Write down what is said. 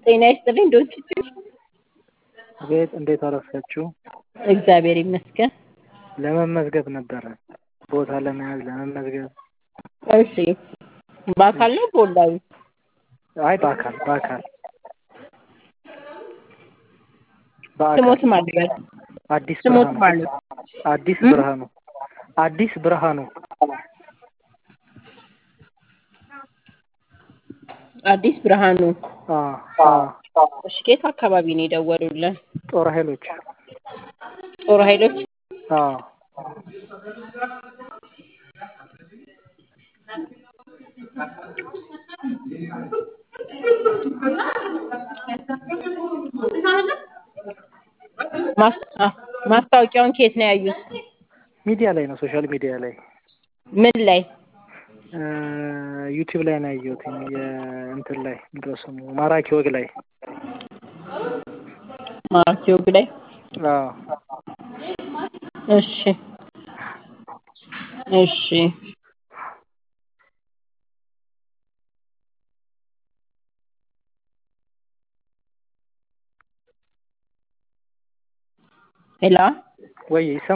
ጤና ይስጥልኝ ዶክቹ ቤት እንዴት አረፈችው? እግዚአብሔር ይመስገን። ለመመዝገብ ነበረ ቦታ ለመያዝ ለመመዝገብ። እሺ በአካል ነው በኦንላይን? አይ በአካል በአካል ስሞት ማድረግ አዲስ ስሞት ብርሃኑ ማለት አዲስ ብርሃኑ አዲስ ብርሃኑ አዲስ ብርሃኑ አ አ እሺ ከየት አካባቢ ነው የደወሉልን? ጦር ኃይሎች ጦር ኃይሎች አ ማስ- አ- ማስታወቂያውን ከየት ነው ያዩት? ሚዲያ ላይ ነው ሶሻል ሚዲያ ላይ ምን ላይ? እ ዩቲዩብ ላይ ነው ያየሁት የእንትን ላይ ምንድን ነው ስሙ ማራኪ ወግ ላይ ማርቲዮግ ላይ አዎ እሺ እሺ ሄሎ ወይ